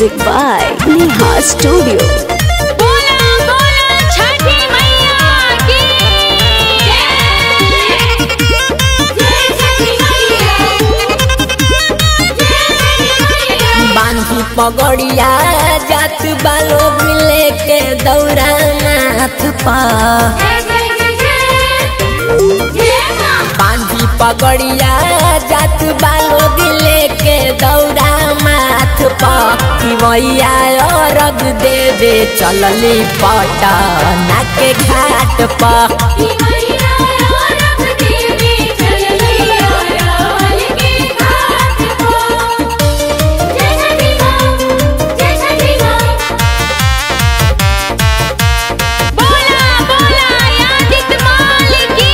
Music by Neha Studio. बोला बोला छठी मैया की जय जय छठी मैया बांधी पगड़िया जात बालो मिले के दौरा नाथ पा बांधी पगड़िया जात बालो मिले के दौरा माथ पा किवैया अरग देवे चलली पटना के घाट पा बोला बोला यादित माल की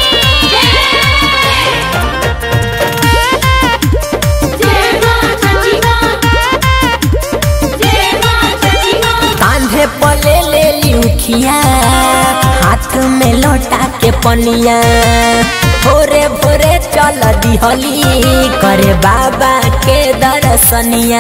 जय मां छठी मां जय मां छठी मां कांधे पले ले लिखिया हाथ में लोटा के पनिया भोरे भोरे चल दिहली करे बाबा के दर्शनिया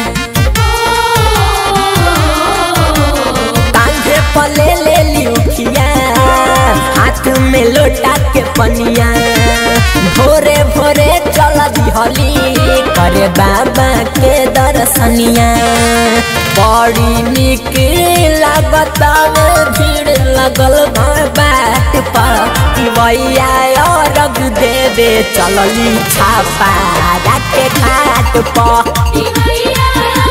कांधे पले ले लिखिया हाथ में लोटा के पनिया भोरे भोरे चल दिहली करे बाबा के दर्शनिया बड़ी निक लागत भीड़ लगल बा बाट पर भैया अरग देवे चलली छापा के घाट पर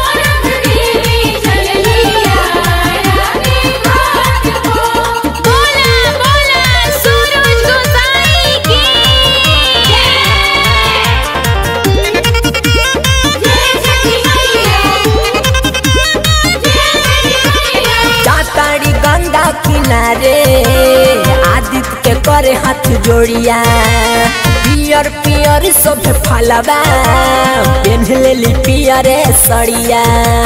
बोला बोला सूरज गोसाई की जय छठी मैया जय छठी मैया जाताड़ी गंगा किनारे आदित्य के करे हाथ जोड़िया पियर पियर सब फलवा पेन्ह लेली पियरे सड़िया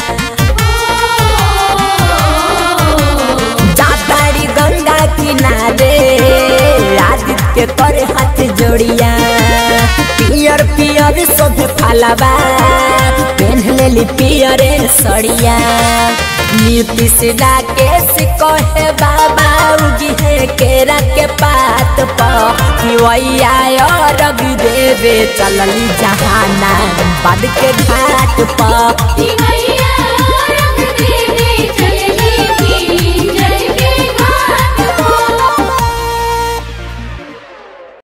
जाताड़ी गंगा किनारे आदित्य के करे हाथ जोड़िया पियर पियर सब फलवा पेन्ह लेली पियरे सड़िया नीतीश राकेश कहे बाबा उगी है केरा के पात पिवैया अरग देवे चलली जहाना बद के घाट पर मैया